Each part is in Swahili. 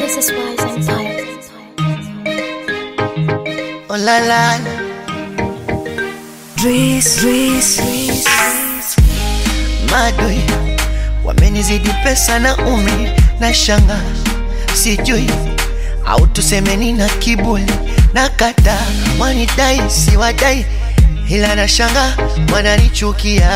Moses Wise Empire. Oh la la la. Dris, Dris, Dris. Madoi wamenizidi pesa na umri na shanga, sijui au tusemeni na kiburi na kata wanidai si wadai, ila na shanga wananichukia,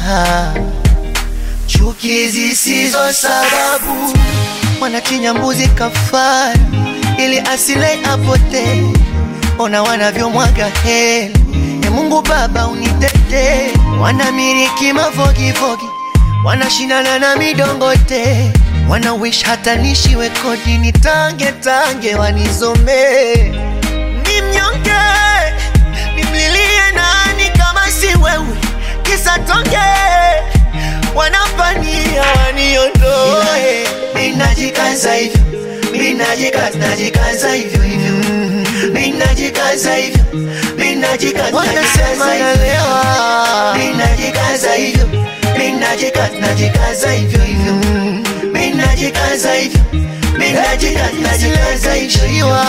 chuki zisizo sababu, wanachinja mbuzi kafara ili asile apotee ona wanavyomwaga hela. E Mungu Baba unitete, wanamiliki mafogifogi, wanashindana na midongote, wana wish hata nishiwe kodi, nitange tange wanizomee. Ni mnyonge, nimlilie nani kama si wewe, kisa tonge wanapania waniondoe. Ninajikaza hivyo, ninajikaza, najikaza hivyo hivyo Ninajikaza hivyo, ninajikaza, wanasema nalewa. Ninajikaza hivyo, ninajikaza, najikaza hivyo hivyo. Ninajikaza hivyo, ninajikaza, najikaza hivyo hivyo.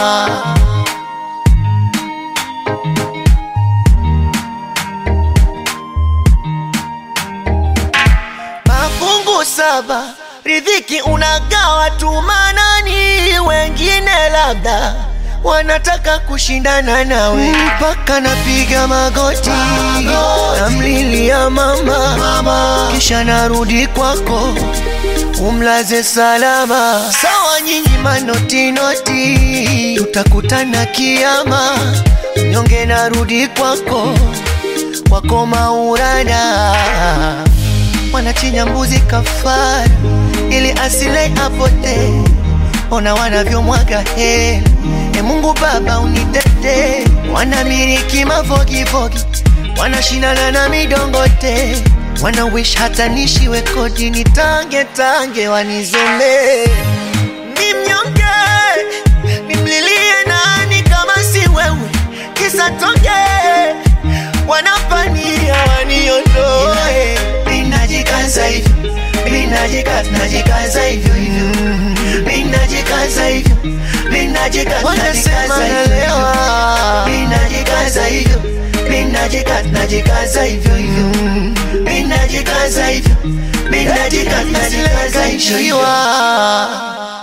Mafungu saba, riziki unagawa tu manani, wengine labda wanataka kushindana nawe, mpaka napiga magoti, namlilia mama, mama, kisha narudi kwako umlaze salama. Sawa nyinyi manoti noti, tutakutana kiama, nyonge narudi kwako kwako Maurana, wanachinja mbuzi kafara ili asile apotee, ona wanavyomwaga hela E Mungu Baba unitete, wanamiliki mafogifogi, wanashindana na midongote, wana wish hata nishiwe kodi, nitange tange wanizomee. Ni mnyonge, nimlilie nani kama si wewe, kisa tonge wanapania waniondoe. Ninajikaza hivyo, ninajikaza, najikaza hivyo hivyo, ninajikaza hivyo wanasema nalewa, ninajikaza hivyo, ninajikaza, najikaza hivyo hivyo, ninajikaza hivyo, ninajikaza, najikaza hivyo hivyo.